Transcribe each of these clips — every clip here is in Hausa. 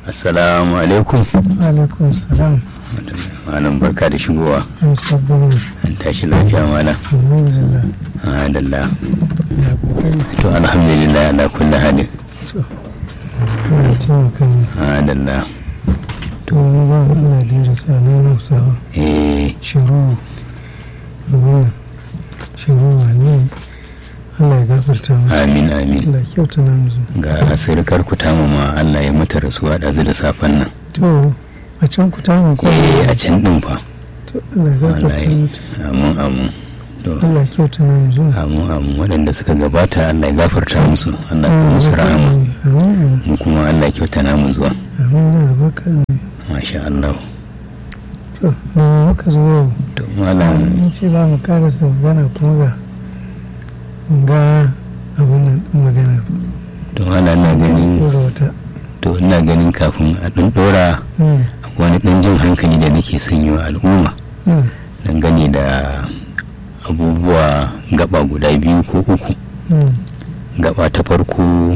assalamu alaikum alaikum salam malam barka da shigowa an sabbin an tashi lafiya malam alhamdulillah alhamdulillah ya kokari to alhamdulillah ala kulli halin to ana taimaka ne alhamdulillah to wani ba Allah da ya rasa nan hausawa eh shiru abin shiru ne Allah ya gafarta masa amin amin Allah ya kyauta na musu ga sirkar ku tamu ma Allah ya mata rasuwa ɗazu da safen nan to a can ku tamu ko eh a can din fa to Allah ya gafarta wallahi mata amin amin to Allah ya kyauta na musu amin amin waɗanda suka gabata Allah ya gafarta musu Allah ya musu rahama amin mu kuma Allah ya kyauta namu zuwa amin da albarka ne masha Allah to da muka zo yau to malam mun ce za mu karasa magana kuma ga ga abin nan ɗin maganar to malam ina ganin ɗora wata to ina ganin kafin a ɗan ɗora Hmm, akwai wani ɗan jin hankali da nake sanyo al'umma hmm, dangane da abubuwa gaba guda biyu ko uku hmm, gaba ta farko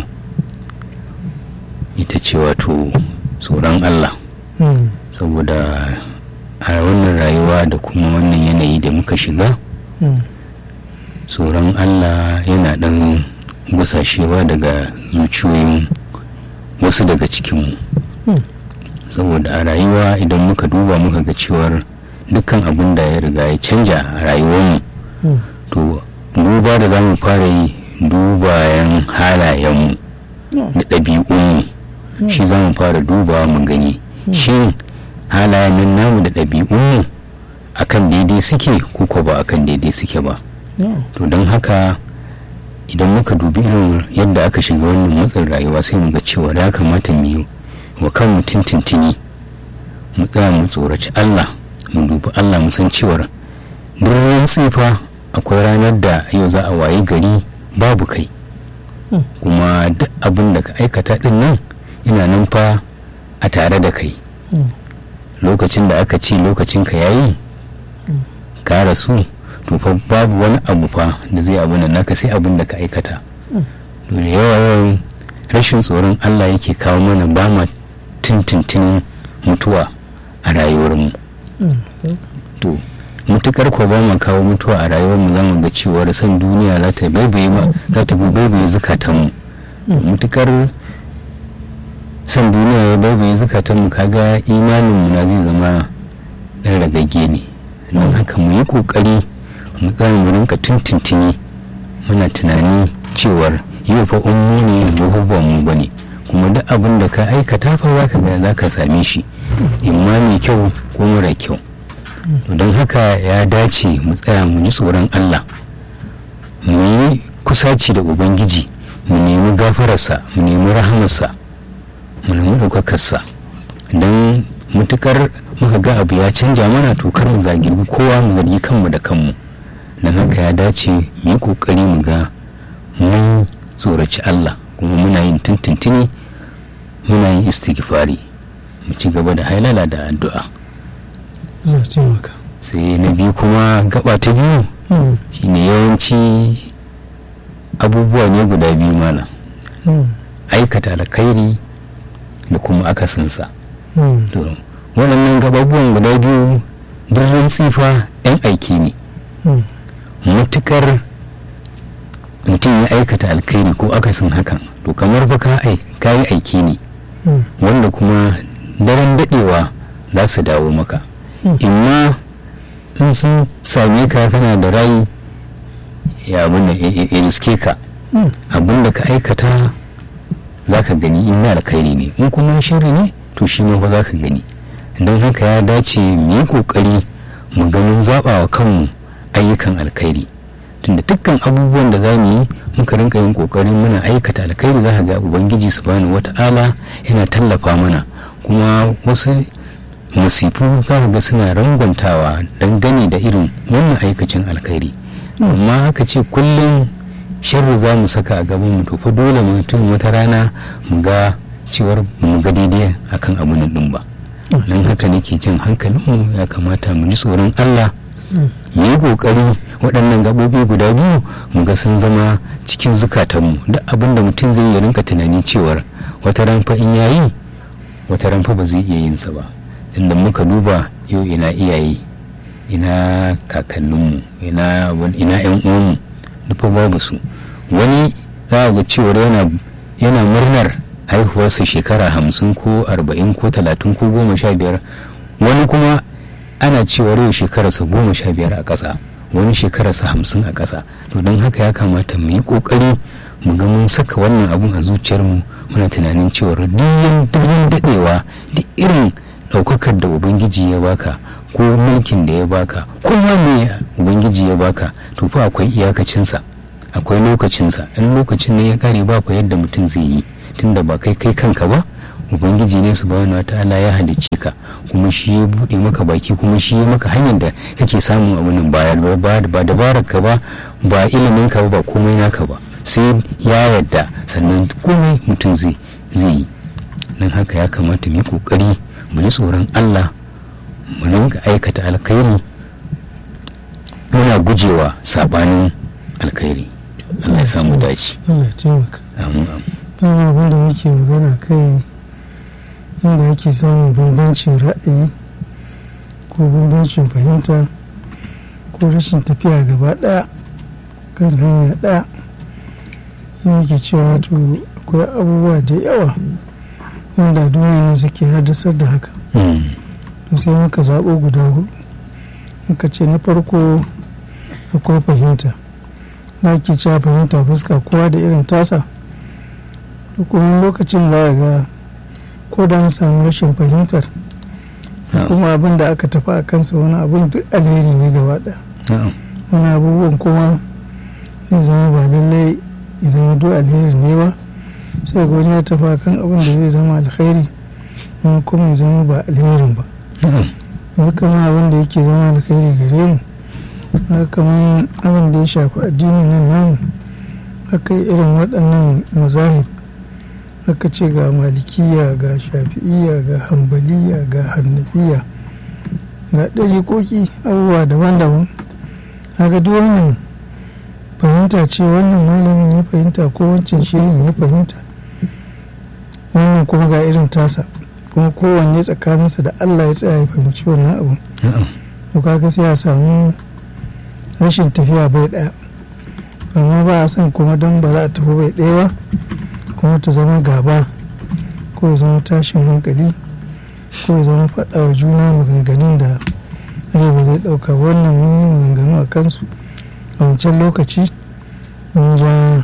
ita ce wato tsoron Allah hmm, saboda a wannan rayuwa da kuma wannan yanayi da muka shiga hmm, tsoron Allah yana ɗan gusashewa daga zuciyoyin wasu daga cikinmu hmm, saboda a rayuwa idan muka duba muka ga cewar dukkan abin da ya riga ya canja a rayuwarmu hmm, to duba da za mu fara yi dubayen halayenmu da ɗabi'unmu shi za mu fara dubawa mu gani shin halayen nan namu da ɗabi'unmu akan daidai suke ko ko ba akan daidai suke ba no, to don haka idan muka dubi irin yadda aka shiga wannan matsin rayuwa sai mu ga cewa ya kamata mu yi wa kan mutum tintini mu tsaya mu tsoraci Allah mu dubi Allah mu san cewar birnin tsifa akwai ranar da yau za a waye gari babu kai Hmm. kuma duk abin da ka aikata din nan ina nan fa a tare da kai hmm, lokacin da aka ce lokacin ka yayi ka rasu to fa babu wani abu fa da zai abu nan naka sai abin da ka aikata Mm. to da yawa yawan rashin tsoron Allah yake kawo mana ba ma tintintinin mutuwa a rayuwarmu hmm, to mutukar ko ba ma kawo mutuwa a rayuwarmu za mu ga cewar san duniya za ta baibaye ma za ta baibaye zukatanmu mutukar san duniya ya baibaye zukatanmu kaga imaninmu na zai zama ɗan ragagge ne don haka mu yi ƙoƙari mu tsaya mu rinka tuntuntuni muna tunani cewar yau fa ummu ne gobe ba mu bane kuma duk abin da ka aikata fa za ka ga za ka same shi imma mai kyau ko mara kyau to don haka ya dace mu tsaya mu ji tsoron Allah mu yi kusaci da ubangiji mu nemi gafararsa mu nemi rahamarsa mu nemi ɗaukakarsa don mutukar muka ga abu ya canja mana to kar mu zagi kowa mu zargi kanmu da kanmu don haka ya dace mu yi ƙoƙari mu ga mun tsoraci Allah kuma muna yin tuntuntuni muna yin istighfari mu ci gaba da hailala da addu'a Allah taimaka sai na biyu kuma gaba ta biyu hmm, shine yawanci abubuwa ne guda biyu mana hmm, aikata alkhairi da kuma akasinsa hmm, to waɗannan gababuwan guda biyu birnin tsifa 'yan aiki ne hmm, matukar mutum ya aikata alkhairi ko akasin hakan to kamar fa ka ai ka yi aiki ne hmm, wanda kuma daren daɗewa za su dawo maka Hmm. imma in sun same ka kana da rai ya abin da ya riske ka hmm, abin da ka aikata za ka gani in na alkhairi ne in kuma na shiri ne to shi ma fa za ka gani don haka ya dace mu yi kokari mu ga mun zaɓa wa kanmu ayyukan alkhairi tunda dukkan abubuwan da za mu yi muka rinka yin kokarin muna aikata alkhairi za ka ga ubangiji subhanahu wata'ala yana tallafa mana kuma wasu musifu za ka ga suna rangwantawa dangane da irin wannan aikacin alkhairi amma aka ce kullum sharri za mu saka a gaban mu to fa dole mutum wata rana mu ga cewar mu ga daidai akan abu nan din ba don haka nake jan hankalinmu ya kamata mu ji tsoron Allah mu yi kokari waɗannan gaɓoɓi guda biyu mu ga sun zama cikin zukatanmu duk abin da mutum zai yi rinka tunani cewar wata ran fa in yayi wata ran fa ba zai iya yin sa ba inda muka duba yau ina iyaye ina kakanninmu ina ina yan uwanmu duk babu su wani za ga cewar yana yana murnar haihuwarsa shekara hamsin ko arba'in ko talatin ko goma sha biyar wani kuma ana cewa yau shekararsa goma sha biyar a ƙasa wani shekararsa hamsin a ƙasa to don haka ya kamata mu yi ƙoƙari mu ga mun saka wannan abun a zuciyarmu muna tunanin cewa duk daɗewa duk irin ɗaukakar da ubangiji ya baka ko mulkin da ya baka ko me ubangiji ya baka to fa akwai iyakacinsa akwai lokacinsa in lokacin ne ya kare ba fa yadda mutum zai yi tunda ba kai kai kanka ba ubangiji ne subhanahu wataala ya halicce ka kuma shi ya bude maka baki kuma shi ya maka hanyar da kake samun abin bayar ba ba dabarar ka ba ba ilimin ka ba ba komai naka ba sai ya yadda sannan komai mutum zai zai yi nan haka ya kamata mu yi kokari mu ji tsoron Allah mu rinka aikata alkhairi muna gujewa sabanin alkhairi Allah ya samu dace Allah ya taimaka amin don abin da muke magana kai inda ake samun bambancin ra'ayi ko bambancin fahimta ko rashin tafiya gaba ɗaya kan hanya ɗaya yin muke cewa to akwai abubuwa da yawa wanda duniya ne suke haddasar da haka to sai muka zaɓo guda hudu muka ce na farko akwai fahimta na ke cewa fahimta fuska kowa da irin tasa to kuma lokacin za a ga ko da an samu rashin fahimtar kuma abin da aka tafi a kansa wani abin duk alheri ne gaba ɗaya wani abubuwan kuma zai zama ba lallai ya zama duk alheri ne ba sai ga wani ya tafi a kan abin da zai zama alheri wani kuma ya zama ba alherin ba yanzu kama abin da yake zama alheri gare mu haka kamar abin da ya shafi addinin nan namu haka irin waɗannan mazahib aka ce ga malikiya ga shafi'iya ga hambaliya ga hannafiya ga ɗariƙoƙi abubuwa daban-daban haka duk wannan fahimta ce wannan malamin ya fahimta ko wancan shirin ya fahimta wannan kuma ga irin tasa kuma kowanne tsakaninsa da allah ya tsaya ya fahimci wannan abu to kaga sai a samu rashin tafiya bai ɗaya amma ba a son kuma don ba za a tafi bai ɗaya ba kuma ta zama gaba ko ya zama tashin hankali ko ya zama faɗa wa juna maganganun da rai ba zai ɗauka wannan mun yi maganganu a kansu a wancan lokaci mun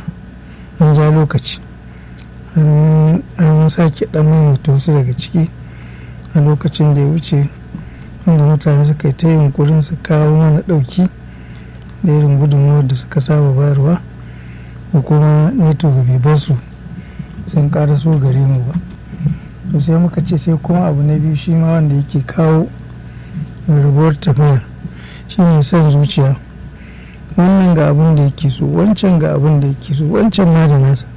ja lokaci har mun sake ɗan maimaita wasu daga ciki a lokacin da ya wuce wanda mutane suka yi ta yunkurin su kawo mana ɗauki da irin gudunmawar da suka saba bayarwa da kuma neto ga bai bar su sun so gare mu ba to sai muka ce sai kuma abu na biyu shi ma wanda yake kawo rabuwar tafiya shi ne son zuciya wannan ga abin da yake so wancan ga abin da yake so wancan ma da nasa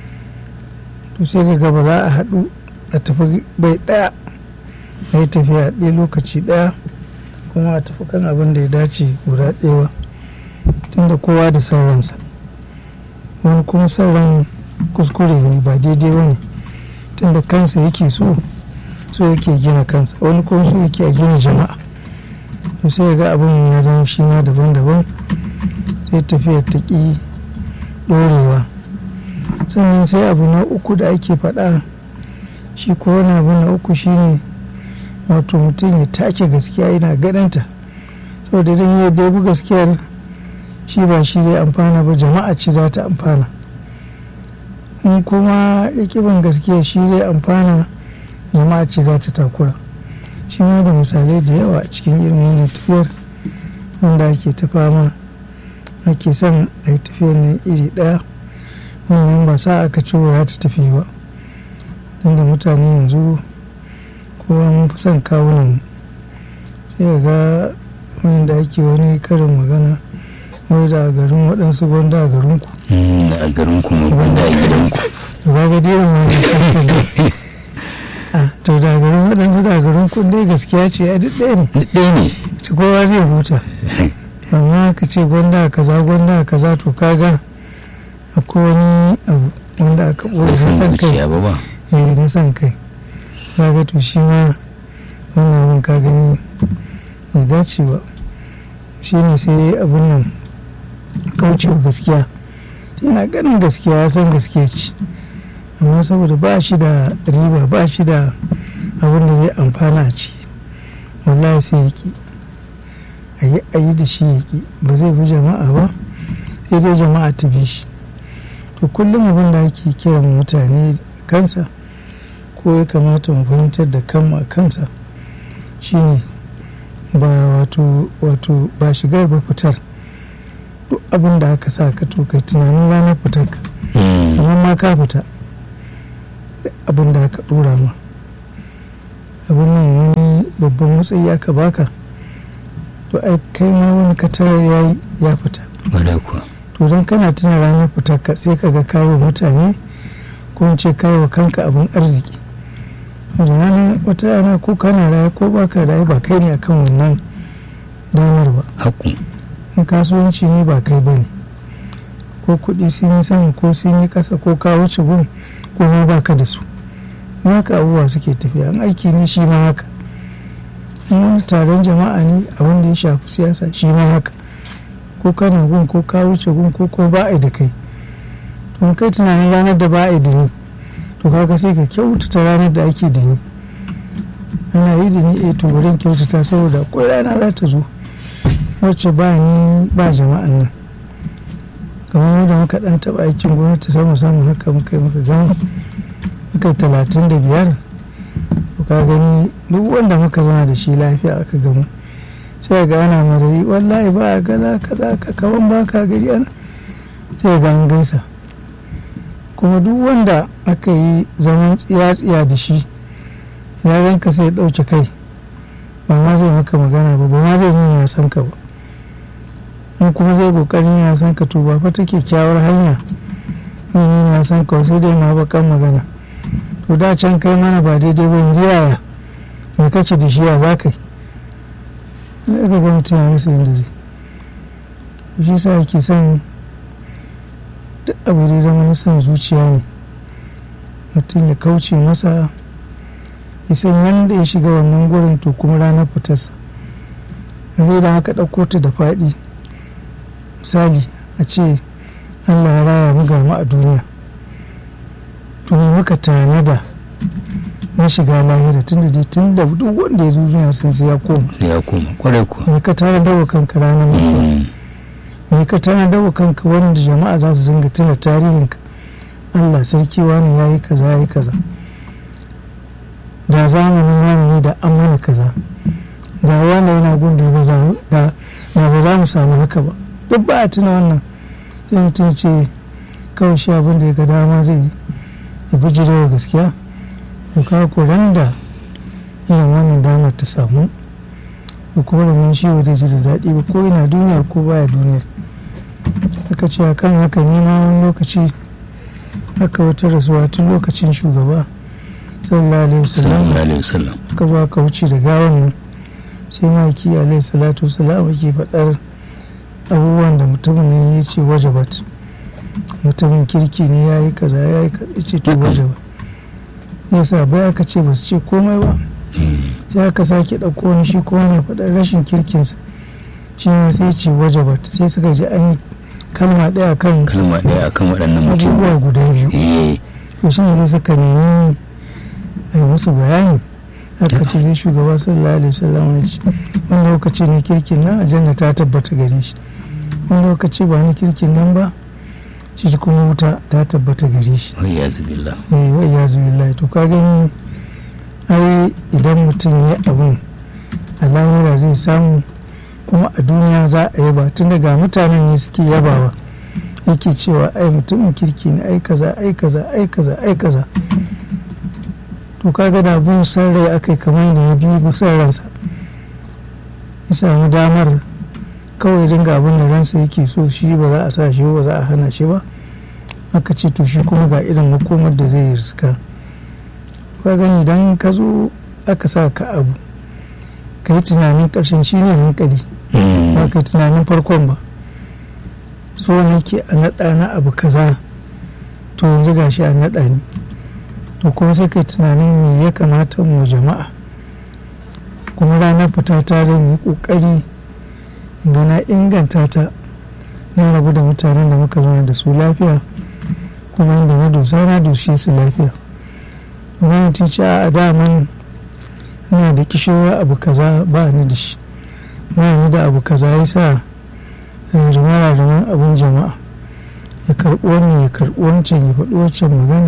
to sai ga gaba za a haɗu a tafi bai ɗaya a yi tafiya ɗaya lokaci ɗaya kuma a tafi kan abin da ya dace guda ɗaya ba tunda kowa da son ransa wani kuma son ran kuskure ne ba daidai ba ne tunda kansa yake so so yake gina kansa wani kuma so yake a gina jama'a to sai ga abin ya zama shi ma daban-daban sai tafiyar ta ƙi ɗorewa sannan sai abu na uku da ake faɗa shi ko wani abu na uku shine wato mutum ya take gaskiya yana ganinta saboda don ya debi gaskiyar shi ba shi zai amfana ba jama'a ce za ta amfana in kuma ya kiban gaskiya shi zai amfana jama'a ce za ta takura shi ma da misalai da yawa a cikin irin wannan tafiyar wanda ake ta fama ake son a yi tafiyar nan iri ɗaya wannan ba sa aka ce wa ta tafi ba inda mutane yanzu kowa mun fi son kawunan sai ga wani da ake wani karin magana wai da a garin waɗansu gwanda a garin ku da a garin ku ma gwanda a gidan ku da ba ga dai wani sarki a to da garin waɗansu da garin ku dai gaskiya ce a duk ɗaya ne duk ɗaya ne ta kowa zai huta amma ka ce gwanda kaza gwanda kaza to kaga akwai wani abu wanda aka ɓoye na san kai ba ba eh na san kai kaga to shi ma wannan abin ka gani bai dace ba shi ne sai abin nan kaucewa gaskiya yana ganin gaskiya ya san gaskiya ce amma saboda ba shi da riba ba shi da abin da zai amfana a ciki wallahi sai ya ki a yi a yi da shi ya ki ba zai bi jama'a ba sai zai jama'a ta bi shi to kullum abin da ake kiran mutane kansa ko ya kamata mu fahimtar da kanmu a kansa shine ba wato wato ba shigar ba fitar duk abin da aka sa ka to kai tunanin ranar fitar ka amma ma ka fita abin da aka dora ma abin nan wani babban matsayi aka baka to ai kai ma wani katarar yayi ya fita wadda kuwa to don kana tuna ranar fitar ka sai ka ga kayi wa mutane ko in ce kayi wa kanka abin arziki da rana wata rana ko kana raye ko baka raye ba kai ne akan wannan damar ba haku in kasuwanci ne ba kai ba ne ko kuɗi sun yi sama ko sun yi ƙasa ko ka wuce gun ko ma baka da su haka abubuwa suke tafiya an aiki ne shi ma haka in wani taron jama'a ne a wanda ya shafi siyasa shi ma haka ko kana gun ko ka wuce gun ko ko ba a da kai to kai tunanin ranar da ba a da ni to kaga sai ka kyautata ranar da ake da ni ana yi da ni eh to wurin kyautata saboda akwai rana za ta zo wacce ba ni ba jama'an nan kamar da muka dan taba aikin gwamnati samu samu haka muka yi muka gama muka yi talatin da biyar to ka gani duk wanda muka zama da shi lafiya aka gamu sai ga ana marayi wallahi ba a gaza kaza ka kawan ba ka gari ana sai ga an gaisa kuma duk wanda aka yi zaman tsiya-tsiya da shi ya ganka sai ya ɗauke kai ba ma zai maka magana ba ba ma zai nuna ya san ka ba in kuma zai kokarin ya san ka to ba fa ta kyakkyawar hanya zai nuna ya san ka sai dai ma bakan magana to da can kai mana ba daidai ba yanzu yaya me kake da shi ya za ka yi zai ga mutum ya rasa yadda zai shi sa yake son duk abu da zama na son zuciya ne mutum ya kauce masa ya san yadda ya shiga wannan gurin to kuma ranar fitarsa zai da haka ɗauko ta da faɗi misali a ce allah ya raya mu ga mu a duniya to ne muka tanada na shiga lahira tun da dai tun da duk wanda ya zo duniya sun sai ya koma sai ya koma kwarai kuwa me ka tanada wa kanka ranar mutuwa Mm. me ka tanada wa kanka wanda jama'a za su zinga tuna tarihinka allah sarki wani ya yi kaza ya yi kaza da zamanin wani ne da an mana kaza da wani yana gun da ba za da da ba za mu samu haka ba duk ba a tuna wannan sai mutum ce kawai shi abin da ya ga dama zai yi ya fi jirewa gaskiya to ka koran da irin wannan damar ta samu ko kuma da shi ba zai ji da daɗi ba ko yana duniyar ko baya duniyar aka ce kan haka nema wani lokaci aka wata rasuwa tun lokacin shugaba sallallahu alaihi wasallam sallallahu alaihi wasallam aka zo aka wuce da gawan nan sai maki alaihi salatu wasalam ke faɗar abubuwan da mutumin ne ya ce wajabat mutumin kirki ne ya yi kaza ya yi kaza ya ce to wajabat yasa bai aka ce ba su ce komai ba sai aka sake ɗauko wani shi kuma na faɗar rashin kirkinsa shi ne sai ce wajabat sai suka ji an yi kalma ɗaya kan kalma ɗaya akan waɗannan mutum abubuwa guda biyu eh to shi ne suka nemi a yi musu bayani aka ce sai shugaba sallallahu alaihi wasallam ya ce wani lokaci ne kirkin nan aljanna ta tabbata gare shi wani lokaci ba ni kirkin nan ba shi kuma wuta ta tabbata gare shi wai ya zubillah eh wai ya zubi to ka gani ai idan mutum ya abun a lahira zai samu kuma a duniya za a yaba tun daga mutanen ne suke yabawa yake cewa ai mutumin kirki ne ai kaza ai kaza ai kaza ai kaza to kaga da abun san rai akai kamar da ya bi san ransa ya samu damar kawai dinga abin da ransa yake so shi ba za a sa shi ba za a hana shi ba aka ce to shi kuma ga irin makomar da zai riska ka gani idan ka zo aka sa ka abu ka yi tunanin ƙarshen shi ne hankali ba ka yi tunanin farkon ba so ne ke a naɗa na abu kaza to yanzu ga shi a naɗa ni to kuma sai kai tunanin me ya kamata mu jama'a kuma ranar fita ta zan yi kokari ga na inganta ta na rabu da mutanen da muka zama da su lafiya kuma inda na dosa na doshe su lafiya amma mutum ce a daman ina da kishirwa abu kaza ba ni da shi ba ni da abu kaza ya sa rarrama abin jama'a ya karɓi wannan ya karɓi wancan ya faɗi wancan magana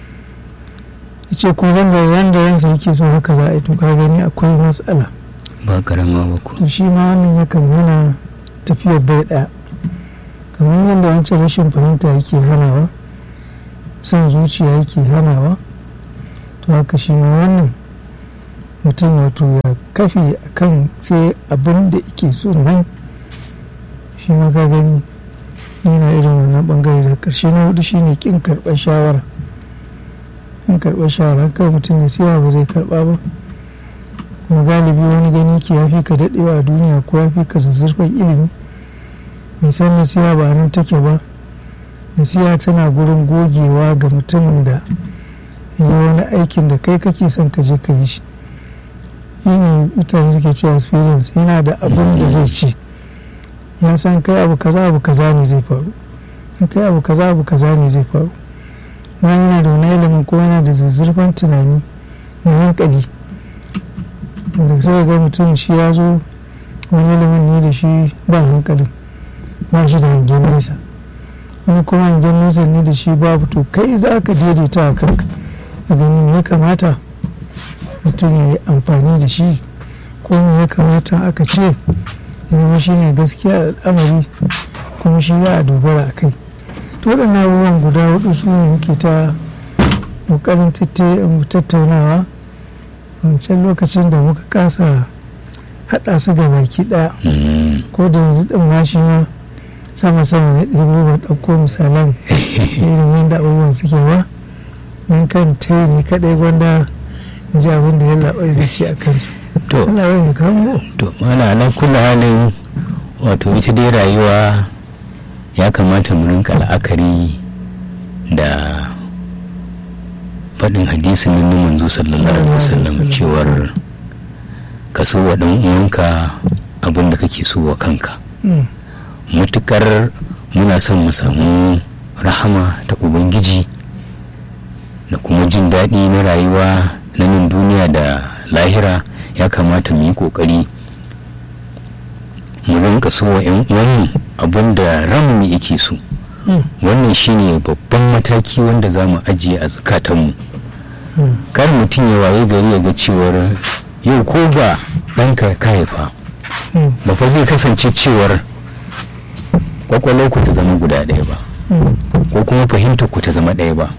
ya ce ko wanda yanda yansa yake so haka za a yi to ka gani akwai matsala ba karama ba ku to shi ma wannan yakan hana tafiyar bai ɗaya kamar yadda wancan rashin fahimta yake hanawa son zuciya yake hanawa to haka shi ma wannan mutum wato ya kafe a kan sai abin da yake so nan shi ma ka gani nuna irin wannan bangare da karshe na hudu shine kin karɓar shawara kin karɓar shawara kai mutum ya siya ba zai karɓa ba kuma galibi wani gani ke ya fi ka daɗewa a duniya ko ya fi ka zazzurfan ilimi mai san nasiha ba nan take ba nasiha tana gurin gogewa ga mutumin da yi wani aikin da kai kake son ka je ka yi shi shine mutane suke ce experience yana da abin da zai ce ya san kai abu kaza abu kaza ne zai faru in kai abu kaza abu kaza ne zai faru wani yana da wani ilimin ko yana da zazzurfan tunani na hankali da sai ga mutum shi ya zo wani ilimin ne da shi ba hankalin ba shi da hangen nesa wani kuma hangen nesa ne da shi babu to kai za ka daidaita a kanka a gani me ya kamata mutum ya yi amfani da shi ko me ya kamata aka ce zama shi ne gaskiya al'amari kuma shi za a dogara a kai to waɗannan abubuwan guda hudu su ne muke ta ƙoƙarin tattaunawa wancan lokacin da muka kasa haɗa su ga baki ɗaya ko da yanzu ɗin ma shi ma sama sama na ɗigo ba ɗauko misalan irin yadda abubuwan suke ba nan kan ta ni kaɗai gwanda in ji abin da ya labai zai ce a kansu to Allah ya kawo to mana ala kula halin wato ita dai rayuwa ya kamata mu rinka la'akari da faɗin hadisin nan na manzo sallallahu alaihi wasallam cewar ka so wa ɗan uwanka abin da kake so wa kanka Mm, matukar muna son mu samu rahama ta ubangiji da kuma jin daɗi na rayuwa na nan duniya da lahira ya kamata mu yi ƙoƙari mu rinka so wa 'yan uwanmu abin da ranmu yake so mm, wannan shine babban mataki wanda za mu ajiye a zukatanmu mm, kar mutum ya waye gari ya ga cewar yau ko ba ɗanka ka haifa mm, ba fa zai kasance cewar kwakwalwar ku ta zama guda ɗaya ba mm, ko kuma fahimtar ku ta zama ɗaya ba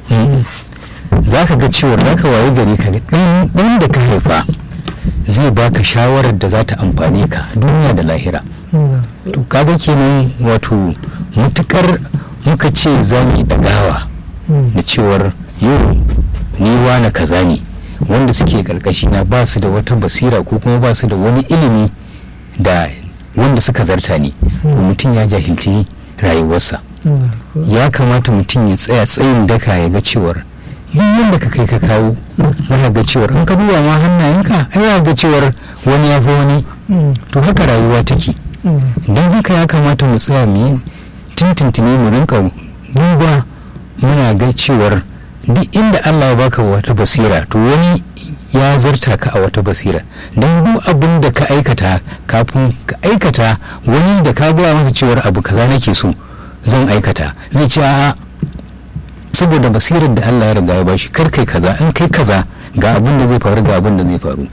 za ka ga cewar za ka waye gari ka ga ɗan ɗan da ka haifa zai baka shawarar da za ta amfane ka duniya da lahira mm, to kaga kenan wato mutukar muka ce za mu yi ɗagawa mm, da cewar yau ni wane kaza ne wanda suke karkashi na ba su da wata basira ko kuma ba su da wani ilimi da wanda suka zarta ne to mutum ya jahilci rayuwarsa mm, ya kamata mutum ya tsaya tsayin daka ya ga cewar duk yadda ka kai ka kawo za ga cewar in ka duba ma hannayenka ai za ga cewar wani ya fi wani mm, to haka rayuwa take mm, don haka ya kamata mu tsaya mu yi tintintini mu rinka duba muna ga cewar duk inda Allah ya baka wata basira to wani ya zarta ka a wata basira don duk abin da ka aikata kafin ka aikata wani da ka gaya masa cewar abu kaza nake so zan aikata zai ce a'a saboda basirar da Allah ya riga ya bashi kar kai kaza in kai kaza ga abin da zai faru ga abin da zai faru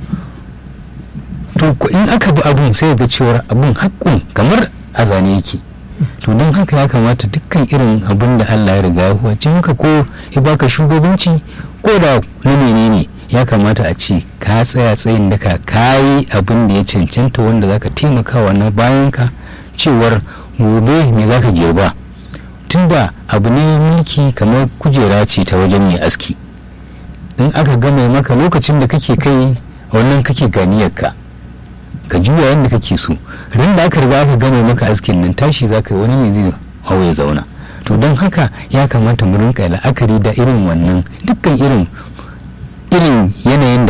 to ko in aka bi abun sai ga cewar abun haƙƙun kamar a zane yake to don haka ya kamata dukkan irin abin da Allah ya riga ya huwace maka ko ya baka shugabanci ko da na menene ya kamata a ce ka tsaya tsayin daka ka yi abin da ya cancanta wanda zaka taimakawa na bayanka cewar gobe me zaka girba tunda abu ne mulki kamar kujera ce ta wajen mai aski in aka gama maka lokacin da kake kai wannan kake ganiyarka ka juya yadda kake so ran da aka riga aka gama maka askin nan tashi za ka yi wani ne zai hau ya zauna to don haka ya kamata mu rinka la'akari da irin wannan dukkan irin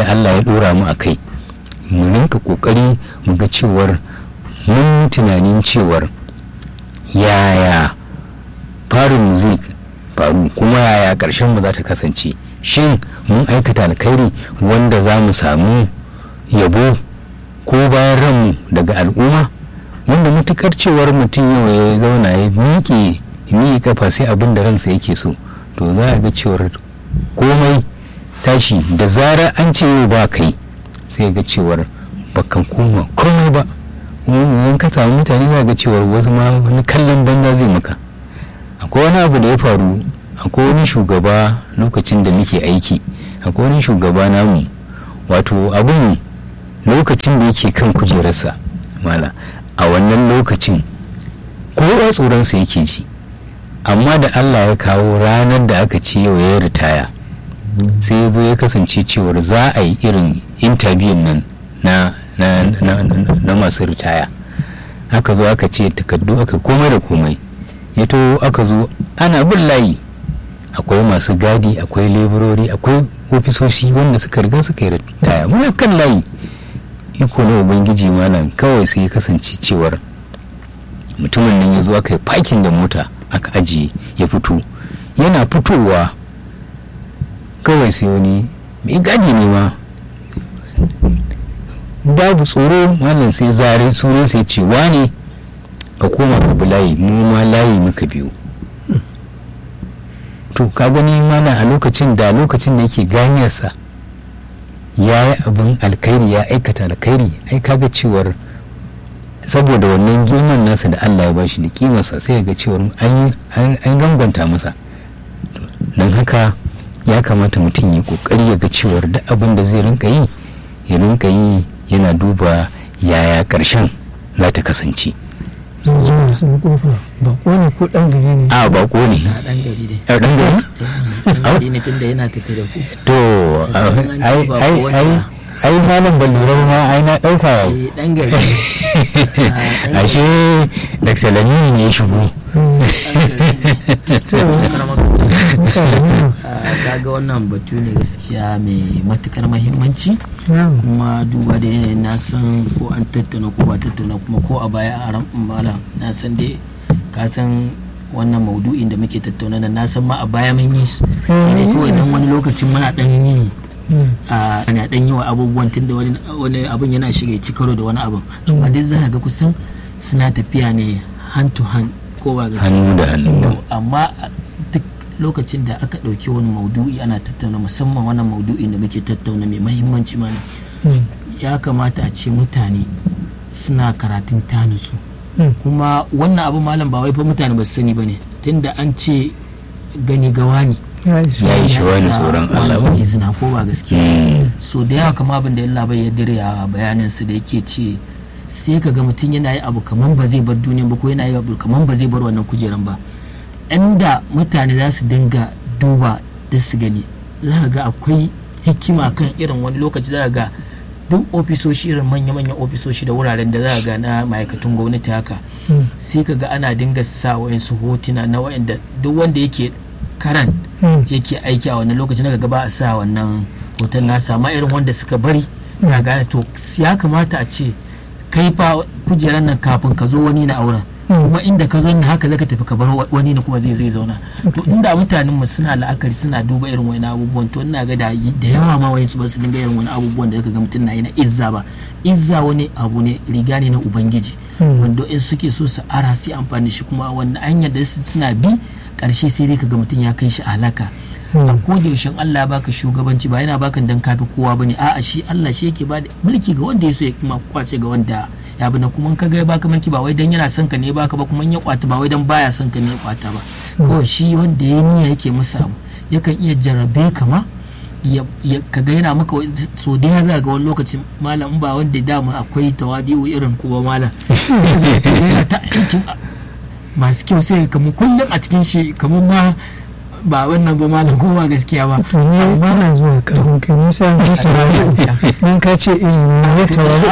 da Allah ya dora mu a kai mu rinka kokari mu ga cewar mun tunanin cewar yaya farin zai faru kuma yaya ƙarshen mu za ta kasance shin mun aikata alkhairi wanda za mu samu yabo ko bayan ranmu daga al'umma wanda matukar cewar mutum yau ya zauna ya miƙe miƙe kafa sai abin da ransa yake so to za a ga cewar komai tashi da zarar an ce yau ba kai sai ga cewar bakan koma komai ba in ka samu mutane za ga cewar wasu ma wani kallon banza zai maka akwai wani abu da ya faru akwai wani shugaba lokacin da muke aiki akwai wani shugaba namu wato abin lokacin da yake kan kujerarsa mala a wannan lokacin kowa tsoronsa yake ji amma da allah ya kawo ranar da aka ce yau ya ritaya sai ya zo ya kasance cewar za a yi irin intabiyin nan na, na, na, na masu ritaya aka zo aka ce takardu aka komai da komai ya to aka zo ana bin layi akwai masu gadi akwai leburori akwai ofisoshi wanda suka riga suka yi ritaya muna kan layi iko na ubangiji malam kawai sai ya kasance cewar mutumin nan ya zo aka yi fakin da mota aka ajiye ya fito yana fitowa kawai sai wani mai gadi ne ma babu tsoro malam sai zare sunan sai ce wane ka koma ka bi layi mu ma layi muka biyu to ka gani mana a lokacin da lokacin da yake ganiyarsa ya yi abin alkhairi ya aikata alkhairi ai kaga cewar saboda wannan girman nasa da Allah ya bashi da kimarsa sai ga cewar an rangwanta masa don haka ya kamata mutum ya kokari ya ga cewar duk abin da zai rinka yi ya rinka yi yana duba yaya karshen za ta kasance zan zo da sun kofa bako ne ko dan gari ne a bako ne a dan gari dai a dan gari dan gari ne tunda yana tafi da ku to ai ai ai ai malam ban lura ma ai na dauka eh dan gari ashe da salami ne ya shigo kaga wannan batu ne gaskiya mai matukar mahimmanci kuma duba da yanayin na san ko an tattauna ko ba tattauna kuma ko a baya a ran mala na san dai ka san wannan maudu'in da muke tattauna nan na san ma a baya mun yi su sai dai kawai dan wani lokacin muna dan yi a ana dan yi wa abubuwan tun da wani abun yana shiga ci karo da wani abun amma dai za ga kusan suna tafiya ne hand to hand ko ba gaskiya hannu da hannu amma duk lokacin da aka ɗauki wani maudu'i ana tattauna musamman wannan maudu'in da muke tattauna mai mahimmanci mana ya kamata a ce mutane suna karatun tanusu kuma wannan abu malam ba wai fa mutane ba su sani ba ne tunda an ce gani gawa ne ya yi shi wani tsoron Allah ba wani izina ko ba gaskiya so da yawa kama abin da Allah bai ya dire a bayaninsa da yake ce sai ka ga mutum yana yi abu kaman ba zai bar duniya ba ko yana yi abu kaman ba zai bar wannan kujeran ba inda mutane za su dinga duba da su gani za ka ga akwai hikima kan irin wani lokaci za ka ga duk ofisoshi irin manya-manyan ofisoshi da wuraren da za ka ga na ma'aikatan gwamnati haka sai ka ga ana dinga sa wayansu hotuna na wayanda duk wanda yake karan yake aiki a wannan lokacin daga ba a sa wannan hoton nasa amma irin wanda suka bari suna gane to ya kamata a ce kai fa kujerar nan kafin ka zo wani na auren kuma inda ka zo haka zaka tafi ka bar wani ne kuma zai zai zauna to inda mutanen mu suna la'akari suna duba irin wani abubuwan to ina ga da da yawa ma wayansu ba su dinga irin wani abubuwan da zaka ga mutum na yi na izza ba izza wani abu ne riga ne na ubangiji wanda in suke so su ara su amfani shi kuma wanda hanyar da suna bi karshe sai dai kaga mutum ya kai shi halaka a koda yaushe Allah baka shugabanci ba yana baka dan kafi kowa bane a'a shi Allah shi yake bada mulki ga wanda ya so ya kuma kwace ga wanda ya bi na kuma ka ga ya baka mulki ba wai dan yana son ka ne baka ba kuma ya kwata ba wai dan baya son ka ne ya kwata ba kawai shi wanda ya niyya yake masa abu yakan iya jarrabe ka ma ya kaga yana maka so da ya ga wani lokacin malam ba wanda dama akwai tawadi'u irin kuwa malam yana ta aikin masu kyau sai kamar kullum a cikin shi kamar ma ba wannan ba malam ko ba gaskiya ba to ni ba na zuwa karfin kai ni sai an tawaru dan ka ce iri ne ne tawaru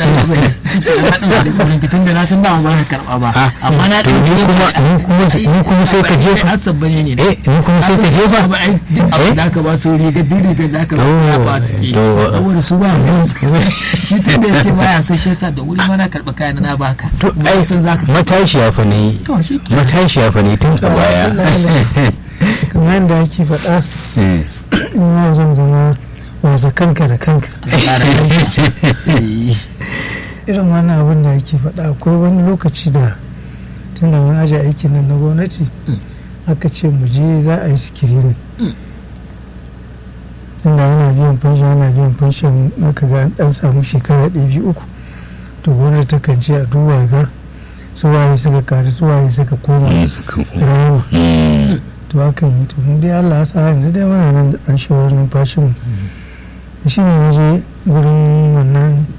tun da na san dama ba ka karba ba amma na to ni kuma ni kuma ni kuma sai ka jefa hasab bane ne eh ni kuma sai ka jefa ba ai duk abin da aka ba su riga duk riga da aka ba su ya ba su ke To- saboda su ba ruwan su. shi tun da ya ce baya so shi yasa da wuri ma na karɓi kayan na baka to Kuma ai san zaka matashiya fa ne to shi ke matashiya fa ne tun a baya kamar yadda ake faɗa Mm. in yau zan zama wasa kanka da kanka Eh, irin wannan abin da ake faɗa akwai wani lokaci da tun da mun aje aikin nan na gwamnati Mm. aka ce mu je za a yi sikiri Mm. tunda ana biyan fanshin ana biyan fanshin aka ga an ɗan samu shekara ɗaya biyu uku to gwamnati ta kan ce a duba ga su waye suka karu su waye suka koma rama Mm. to hakan yi to mu dai Allah ya sa yanzu dai muna nan da ɗan shawarar numfashin mu shi ne na je gurin wannan